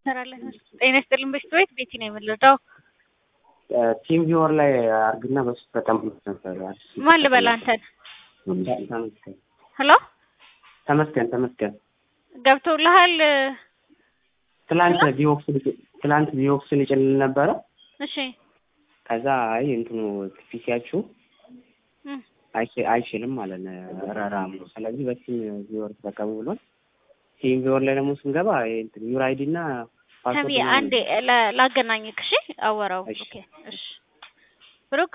ትሰራለህ? ጤና ይስጥልኝ በሽታ ቤት ቤቲ ነው የምንረዳው። ቲም ቪወር ላይ አርግና በሱ በጣም ነበር። ማን ልበል አንተን? ተመስገን ሄሎ ተመስገን ተመስገን ገብቶልሃል? ትላንት ቪኦክስ ትላንት ቪኦክስን ይጭልል ነበረ። እሺ ከዛ አይ እንትኑ ፒሲያችሁ እም፣ አይች- አይችልም ማለት ነው ረራም ነው። ስለዚህ በቲም ቪወር ተጠቀሙ ብሏል። ቲም ቪወር ላይ ደግሞ ስንገባ ይሄ እንትን ዩር አይዲ እና ፓስወርድ ተሚ ምናምን አንዴ ላ- ላገናኝክ። እሺ አወራው። እሺ። ኦኬ እሺ ብሩክ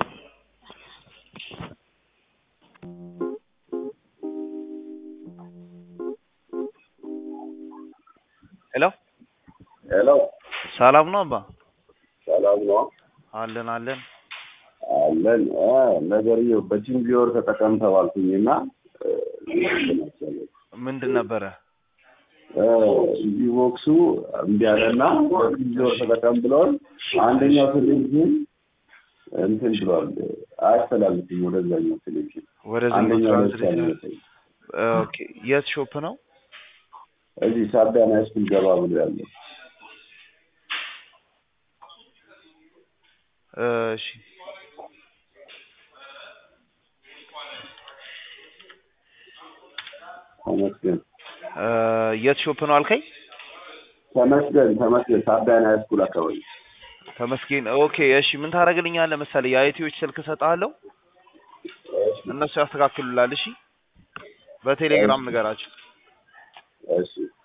ሄሎ ሄሎ ሰላም ነው አባ? ሰላም ነው አለን አለን። አለን እ ነገርዬው በቲም ቪወር ተጠቀም ተባልኩኝና እ፣ ምንድን ነበረ? ቪቮክሱ እምቢ አለና በቲም ቪወር ተጠቀም ብለዋል። አንደኛው ቴሌቪዥን እንትን ብሏል አያስተላልፍም ወደዛኛው ቴሌቪዥን ወደዚህ አንደኛው ላይ መስራት ብቻ ነው ትችላለህ? የሚያሳይ። ኦኬ የት ሾፕ ነው? እዚህ ሳቢያን ሃይስኩል ገባ ብሎ ያለው እሺ ተመስገን እ፣ የት ሾፕ ነው አልከኝ? ተመስገን ተመስገን ሳቢያን ሃይስኩል አካባቢ ተመስገን። ኦኬ እሺ ምን ታደርግልኛለህ መሰለህ? የአይቲዎች ስልክ እሰጥሃለሁ እነሱ ያስተካክሉላል። እሺ በቴሌግራም ንገራቸው። እሺ